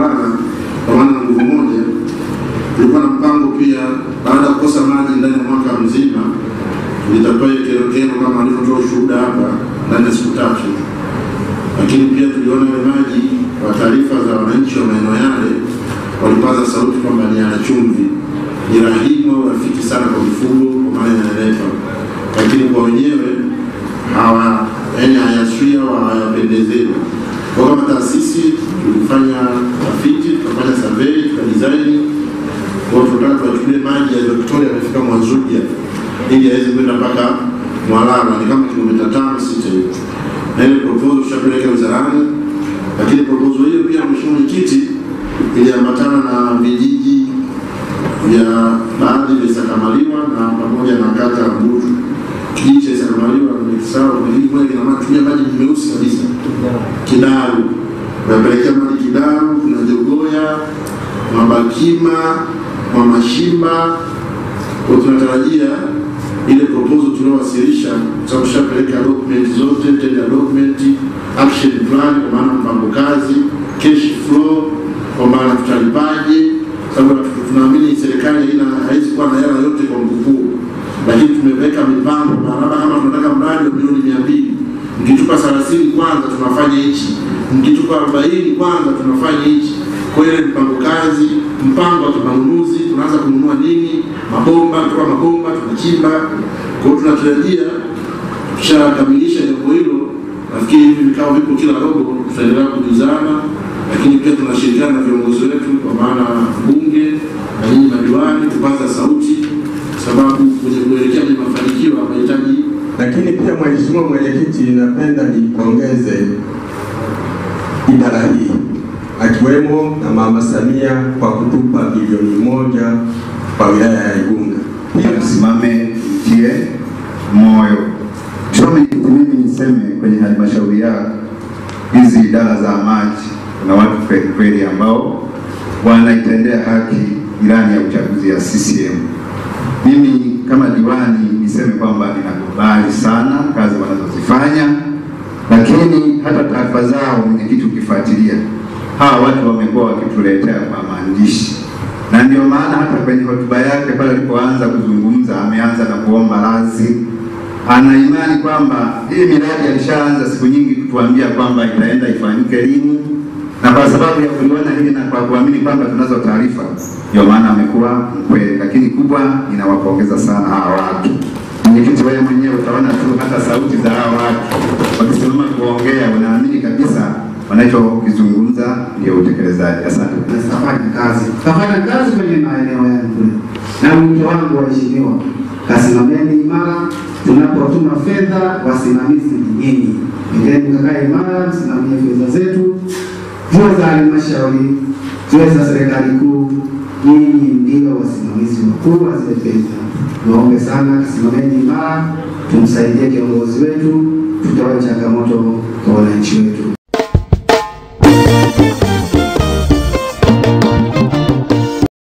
kuelewana kwa maana na nguvu moja. Tulikuwa na mpango pia, baada ya kukosa maji ndani ya mwaka mzima, litatoa kero kama alivyotoa ushuhuda hapa ndani ya siku tatu, lakini pia tuliona ile maji kwa taarifa za wananchi wa maeneo yale walipaza sauti kwamba ni yana chumvi, ni rahimu au rafiki sana kwa mifugo, kwa maana yananenepa, lakini kwa wenyewe hawa yaani hayaswi au hayapendezeni. Kwa kama taasisi tulifanya tafiti, tukafanya survey, tukadesign kwa tunataka tuwachukulie maji ya Victoria yamefika Mwanzuja ili aweze kwenda mpaka Mwalala, ni kama kilomita tano sita hivi, na ile proposal tushapeleka wizarani, lakini proposal hiyo pia, mheshimiwa mwenyekiti, iliambatana na vijiji vya baadhi vya Isakamaliwa na pamoja na kata ya Mbutu. Kijiji cha Isakamaliwa nimekisahau, kijiji moja kinatumia maji meusi kabisa, Kidaru, unapelekea maji Kidaru, kuna Jogoya, Mabakima, Mwamashimba. Kwa tunatarajia ile proposal tuliowasilisha, sababu tushapeleka document zote, tender document, action plan, kwa maana mpango kazi, cash flow, kwa maana tutalipaje, sababu tunaamini serikali haina haiwezi kuwa na hela yote kwa mkupuo, lakini tumeweka mipango barabara. Kama tunataka mradi wa milioni mia mbili, mkitupa thelathini kwanza tunafanya hichi, mkitupa arobaini kwanza tunafanya hichi. Kwa ile mpango kazi, mpango wa kimanunuzi, tunaanza kununua nini, mabomba, kutoa mabomba, tunachimba. Kwa hiyo tunatarajia tushakamilisha jambo hilo, nafikiri hivi vikao vipo kila robo, tutaendelea kujuzana, lakini pia tunashirikiana na viongozi wetu, kwa maana bunge na nyinyi madiwani, kupaza sauti, sababu kwenye kuelekea kwenye mafanikio wanahitaji Lakini pia Mheshimiwa Mwenyekiti, napenda nipongeze idara hii akiwemo na Mama Samia kwa kutupa bilioni moja kwa wilaya ya Igunga. Tusimame tie moyo. Mheshimiwa Mwenyekiti, mimi niseme kwenye halmashauri yako hizi idara za maji, kuna watu kweli kweli ambao wanaitendea haki ilani ya uchaguzi ya CCM. Mimi kama diwani niseme kwamba ninakubali sana kazi wanazozifanya, lakini hata taarifa zao mwenyekiti, ukifuatilia hawa watu wamekuwa wakituletea kwa maandishi, na ndio maana hata kwenye hotuba yake pale alipoanza kuzungumza ameanza na kuomba radhi. Ana imani kwamba hii miradi alishaanza siku nyingi kutuambia kwamba itaenda ifanyike lini, na kwa sababu ya kuliona hili na kwa kuamini kwamba tunazo taarifa, ndio maana amekuwa mkweli. Lakini kubwa, ninawapongeza sana hawa watu. Mwenyekiti, wewe mwenyewe utaona tu hata sauti za hawa watu wakisimama kuongea, unaamini kabisa wanachokizungumza ndio utekelezaji. Asante. Tutafanya kazi, tutafanya kazi kwenye maeneo yangu, na mwito wangu waheshimiwa, kasimameni imara. Tunapotuma fedha, wasimamizi ni nyinyi, endeni mkakae imara, msimamie fedha zetu, ziwe za halmashauri, ziwe za serikali kuu. Nyinyi ndio wasimamizi wakuu wa zile fedha. Naombe sana, kasimameni imara, tumsaidie kiongozi wetu, tutoe changamoto kwa wananchi wetu.